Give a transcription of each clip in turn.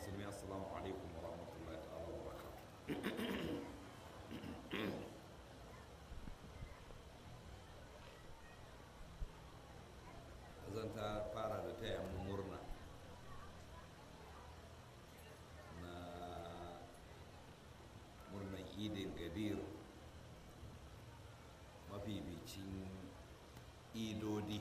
musulmi assalamu alaikum wa rahmatullahi ta'ala wa barakatuh zan ta fara da taya mu murna na murnan idin gadir mafificin idodi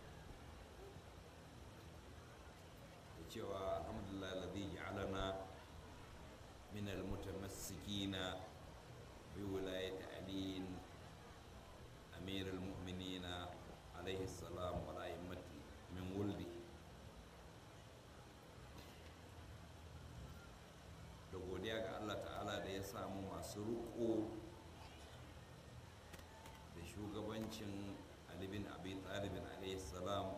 da cewa alhamdulillah ladhi ja'alana min almutamassikina bi wilayati ali amir almu'minina alayhi salam wa ra'immati min wuldi da godiya ga Allah ta'ala da ya samu masu riko da shugabancin Ali bin Abi Talibin alayhi salam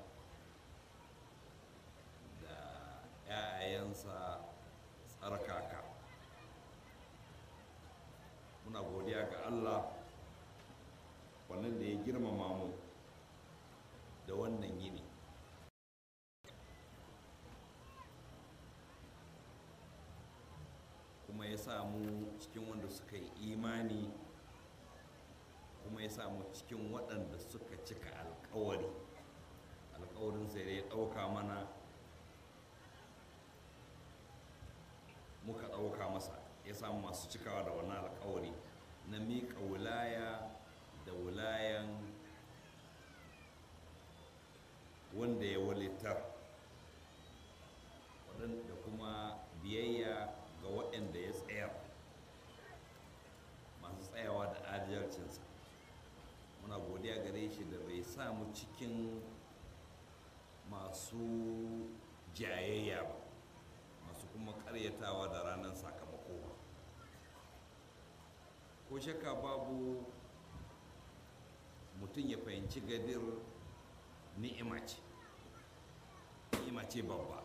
da ‘ya'yayensa tsarkaka muna godiya ga Allah wannan da ya girmama mu da wannan yini kuma ya samu cikin wanda suka yi imani kuma ya samu cikin waɗanda suka cika alkawari alkawarin sai da ya ɗauka mana muka ɗauka masa ya samu masu cikawa da wannan alkawari na miƙa wulaya da wulayan wanda ya walitar da kuma biyayya ga waɗanda ya tsayar masu tsayawa da adalcinsa muna godiya gare shi da bai samu cikin masu jayayya ba masu kuma karyatawa da ranar sakamako ba ko shakka babu mutum ya fahimci gadir ni'ima ce ni'ima ce babba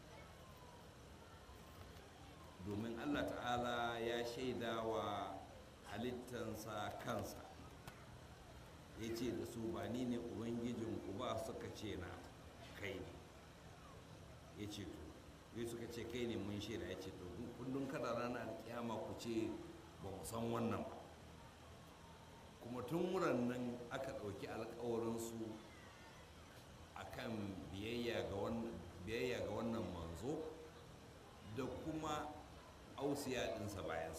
domin allah ta'ala ya shaida wa halittansa kansa ya ce da su ba ni ne ubangijinku ba suka ce na kai ne ya ce to sai suka ce kai ne mun shaida ya ce to kullum kada ranar alkiyama ku ce ba mu san wannan ba kuma tun wuran nan aka ɗauki alkawarinsu a kan biyayya ga wannan manzo da kuma ausiya ɗinsa bayansa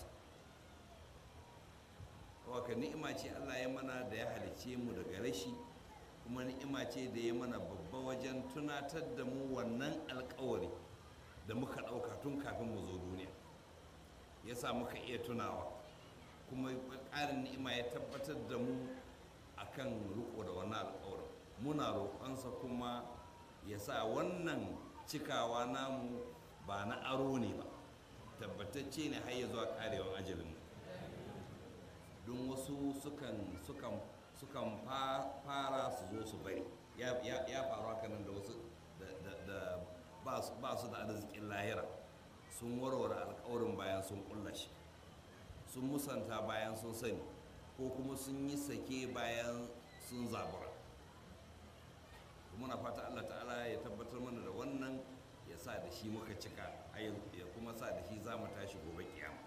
waka ni'ima ce allah ya mana da ya halice mu daga rashi kuma ni'ima ce da ya mana babba wajen tunatar da mu wannan alkawari da muka ɗauka tun kafin mu zo duniya ya sa muka iya tunawa kuma ƙarin ni'ima ya tabbatar da mu akan riko da wannan alkawarin muna roƙonsa kuma ya sa wannan cikawa namu ba na aro ne ba tabbatacce ne har ya zuwa ƙarewan ajalin don wasu sukan sukan sukan fara su zo su bari ya faru haka nan da wasu da ba su da arzikin lahira sun warware alkawarin bayan sun kulla shi sun musanta bayan sun sani ko kuma sun yi sake bayan sun zabura muna fata allah ta'ala ya tabbatar mana da wannan ya sa da shi muka cika ya kuma sa da shi za mu tashi gobe kiyama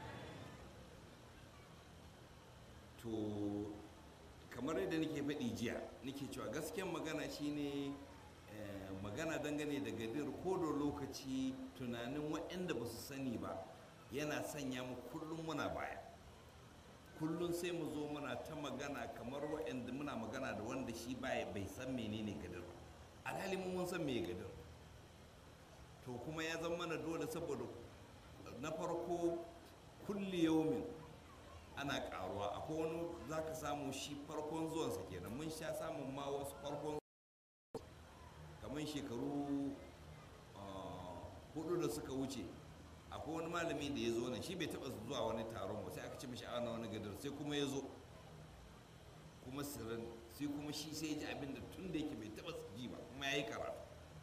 to kamar yadda nake faɗi jiya nake cewa gaskiyan magana shine magana dangane da gadir ko da lokaci tunanin waɗanda ba su sani ba yana sanya mu kullum muna baya kullum sai mu zo muna ta magana kamar waɗanda muna magana da wanda shi baya bai san menene gadir ba alhali mun san me gadir to kuma ya zama mana dole saboda na farko kulli yaumin ana karuwa akwai wani za ka samu shi farkon zuwansa kenan mun sha samun ma wasu farkon kamar shekaru hudu da suka wuce akwai wani malami da ya zo nan shi bai taba zuwa wani taron ba sai aka ci mishi ana wani gadar sai kuma ya zo kuma sirrin sai kuma shi sai ya ji abin da tun da yake bai taba ji ba kuma ya yi karatu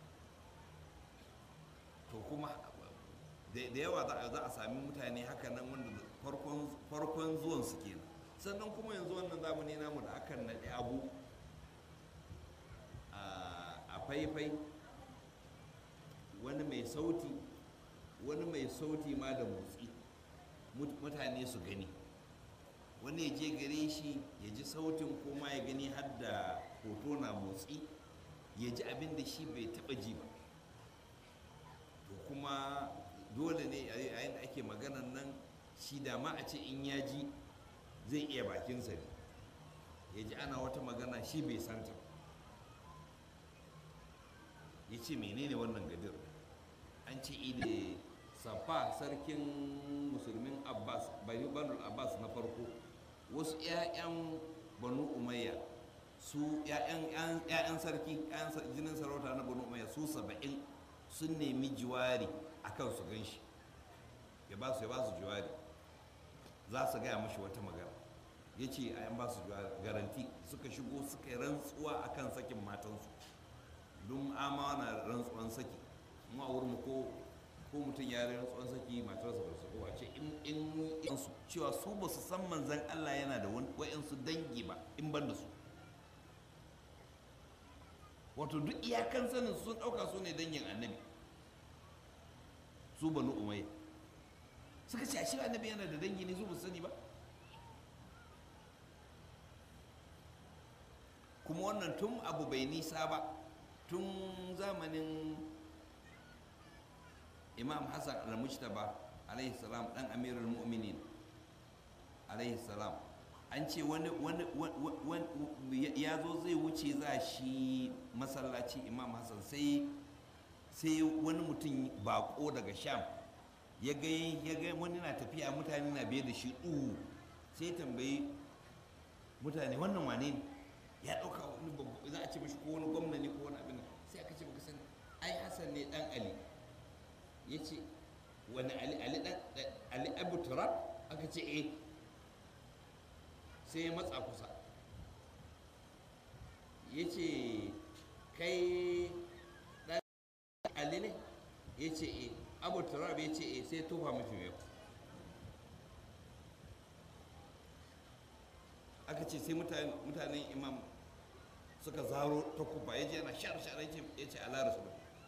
to kuma da yawa za a sami mutane haka nan wanda farkon zuwan su kenan sannan kuma yanzu wannan zamani namu da akan naɗe abu a faifai wani mai sauti wani mai sauti ma da motsi mutane su gani wani ya je gare shi ya ji sautin ko ma ya gani har da hoto na motsi ya ji abin da shi bai taba ji ba to kuma dole ne a yayin da ake maganan nan shi da ma a ce in ya ji zai iya bakinsa ne ya ji ana wata magana shi bai santa ya ce menene wannan gadir an ce ide safa sarkin musulmin abbas bani banul abbas na farko wasu 'ya'yan banu umayya su 'ya'yan sarki 'ya'yan jinin sarauta na banu umayya su saba'in sun nemi jiwari a kan su gan shi ya ba su ya ba su jiwari za su gaya mashi wata magana ya ce a yan ba su garanti suka shigo suka yi rantsuwa a kan sakin matansu don ama na rantsuwan saki mu a wurin ko ko mutum ya yi rantsuwan saki matarsa ba su ko a ce in su cewa su ba su san manzan Allah yana da wa'insu dangi ba in ban da su wato duk iyakan sanin sun ɗauka su ne dangin annabi su banu umayya suka ce ashe annabi yana da dangi ne su ba sani ba kuma wannan tun abu bai nisa ba tun zamanin imam hassan al-mujtaba alaihi salam dan amirul mu'minin alaihi salam an ce wani ya zo zai wuce za shi masallaci imam hassan sai sai wani mutum bako daga sham ya ga ya ga wani na tafiya mutane na biye da shi ɗu sai tambayi mutane wannan wane ne ya ɗauka wani babba za a ce mashi ko wani gwamna ne ko wani abin sai aka ce baka sani ai hassan ne dan ali ya ce wani ali ali dan ali abu turab aka ce eh sai ya matsa kusa ya ce kai dan ali ne ya ce eh abu turab ya ce eh sai tofa mafi yau aka ce sai mutanen imam suka zaro ta kufa ya je yana shar-shar ya ce ala rasu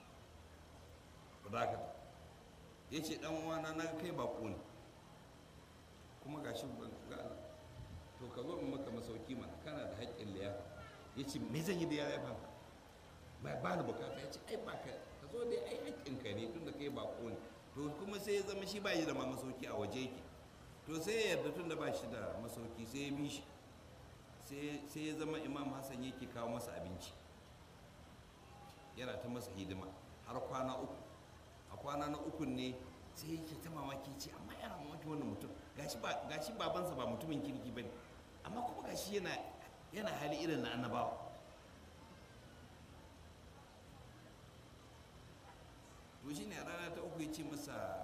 da ya ce dan uwana na kai bako ne kuma ga shi ban ga Allah to ka zo in maka masauki mana kana da haƙƙin liya ya ce me zan yi da ya ba ba ba ni bukata ya ce ai ba ka ka zo dai ai haƙƙin ka ne tun da kai bako ne to kuma sai ya zama shi ba yi da ma masauki a waje yake to sai ya yarda tun da ba shi da masauki sai ya bi shi sai ya zama imam hassan yake kawo masa abinci yana ta masa hidima har kwana uku a kwana na uku ne sai yake ta mamaki ce amma yana mamaki wannan mutum gashi babansa ba mutumin kirki ba ne amma kuma gashi yana yana hali irin na annabawa to shi ne a rana ta uku ya ce masa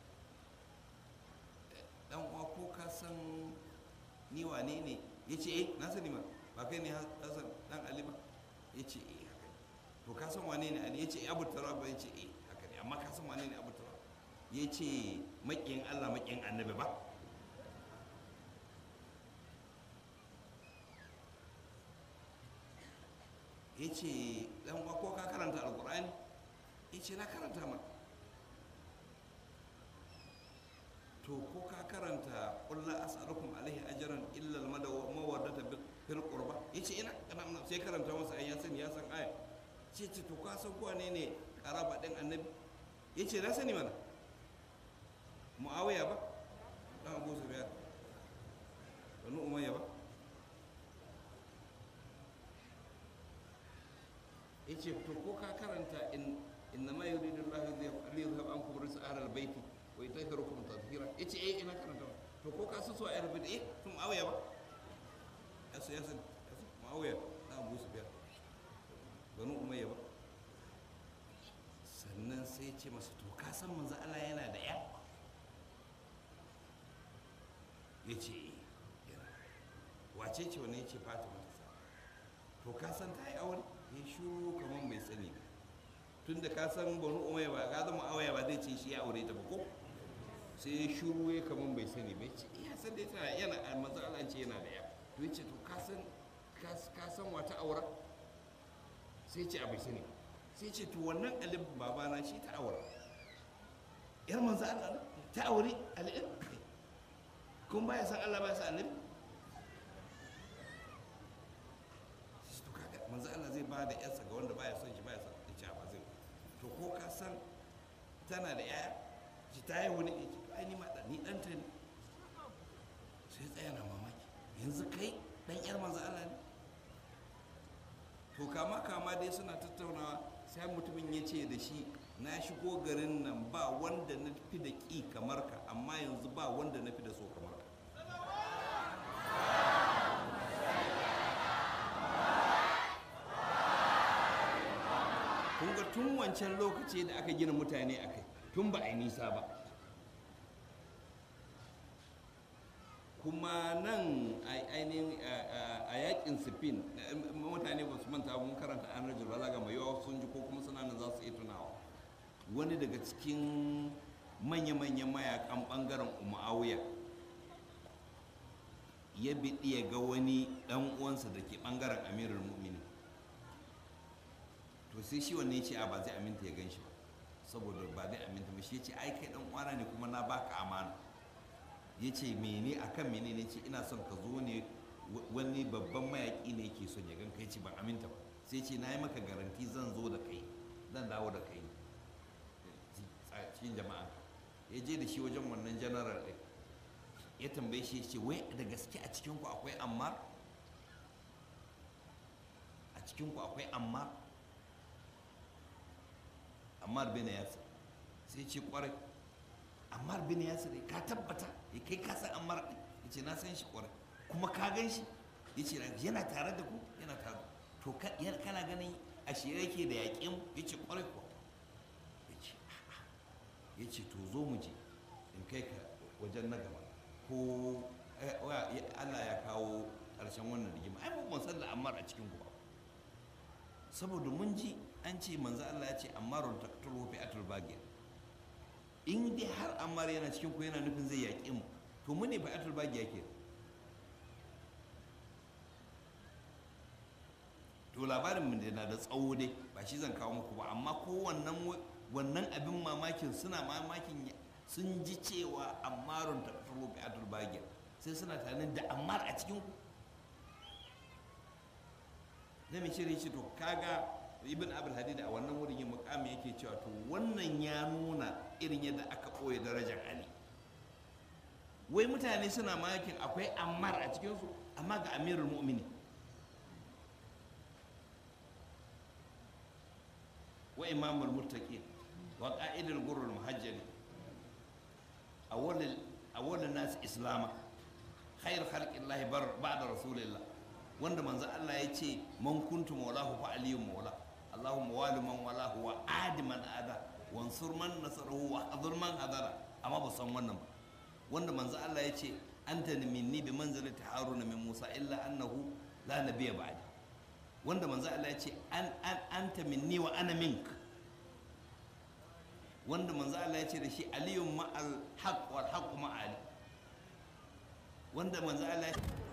dan uwa ko ka san ni wane ne ya ce eh na sani ma ba kai ne hassan dan ali ba ya ce eh haka ne to ka san wane ne ali ya ce abu ba ya ce eh haka ne amma ka san wane ne abu tarab ya ce maƙiyin allah maƙiyin annabi ba ya ce dan uwa ko ka karanta alkur'ani ya ce na karanta ma to ko ka karanta kulla as'alukum alaihi ajran illa al-mawaddata fil qurba yace ina kana sai karanta masa ayyan sani ya san aya ce ce to ka san ko ne ne karaba din annabi yace na sani mana muawiya ba dan abu sufyan banu umayya ba yace to ko ka karanta in innama yuridu Allah liyuzhab ankum rijsa ahlal baiti wa yutahhirukum tatheera yace eh ina karanta to ko ka su so ayar bid eh tun awaya ba yasu yasu ma'awiya na abu su biya banu umayya ba sannan sai ce masa to ka san manzo Allah yana da ya ya ce yana wace ce wani ya ce fatima ta sa to ka san ta yi aure ya shuru kamar mai sani ba tun da ka san banu umayya ba ka zama awaya ba zai ce shi ya aure ta ba ko sai ya shuru ya kamar bai sani ba ya ce iya san dai tana yana manzo Allah ce yana da ya to ya ce to ka san ka san wata aura sai ce a bai sani sai ce to wannan alif babana shi ta aura yar manzo Allah ne ta aure al'in kun baya san Allah baya san annabi to kaga manzo Allah zai ba da yarsa ga wanda baya son shi baya son ya ce ba zai to ko ka san tana da yaya shi ta yi wani ya ce ai ni ma da ni dan ta ne sai tsaya na mamaki yanzu kai dan yar manzo Allah ne to kama kama dai suna tattaunawa sai mutumin ya ce da shi na shigo garin nan ba wanda na fi da ƙi kamar ka amma yanzu ba wanda na fi da so kamar ka kun ga tun wancan lokaci da aka gina mutane a kai tun ba a yi nisa ba kuma nan ainihin a yakin sifin mutane ba su manta mun karanta an rajin balaga mai yawa sun ji ko kuma suna nan za su iya tunawa wani daga cikin manya-manyan mayakan bangaren umawiya ya biɗi ya ga wani ɗan uwansa da ke bangaren amirar mu'mini to sai shi wanne ce a ba zai aminta ya gan shi ba saboda ba zai aminta ba shi ya ce ai kai ɗan uwana ne kuma na baka amana ya ce mene a kan mene ne ce ina son ka zo ne wani babban mayaƙi ne ke son ya gan kai ce ban aminta ba sai ce na yi maka garanti zan zo da kai zan dawo da kai cikin jama'a ya je da shi wajen wannan janaral ɗin ya tambaye shi ya ce wai da gaske a cikinku akwai ammar a cikinku akwai ammar ammar bin yasir sai ce kwarai ammar bin yasir ka tabbata ya kai ka san ammar ya ce na san shi kwarai kuma ka gan shi ya ce yana tare da ku yana tare to kana ganin a shirye yake da yaƙin ya ce kwarai kuwa ya ce ya ce to zo mu je in kai ka wajen na gaba ko Allah ya kawo ƙarshen wannan rigima ai mun san da ammar a cikin ku ba saboda mun ji an ce manzo Allah ya ce ammarun taqtulu fi atul bagir in dai har ammar yana cikin ku yana nufin zai yaƙi mu to mu ne fa atul bagir yake to labarin mu na da tsawo dai ba shi zan kawo muku ba amma ko wannan wannan abin mamakin suna mamakin sun ji cewa ammarun taqtulu fi atul bagir sai suna tunanin da ammar a cikin ku na mai shirin shi to kaga ibn abul hadid a wannan wurin yin mukami yake cewa to wannan ya nuna irin yadda aka ɓoye darajar ali wai mutane suna makin akwai ammar a cikinsu amma ga amirul mu'mini wa imamul muttaqin wa qa'idul gurrul muhajjali awwalul awwalun nas islama khair khalqillahi ba'da rasulillah wanda manzo Allah ya ce man kuntu maulahu fa aliyun maula Allahumma wali man walahu wa adi man ada wansur man nasarahu wa hadur man hadara amma ba san wannan ba wanda manzo Allah ya ce anta minni bi manzilati haruna min musa illa annahu la nabiyya ba'di wanda manzo Allah ya ce an an anta minni wa ana mink wanda manzo Allah ya ce da shi aliyun ma'al haqq wal haqq ma'ali wanda manzo Allah ya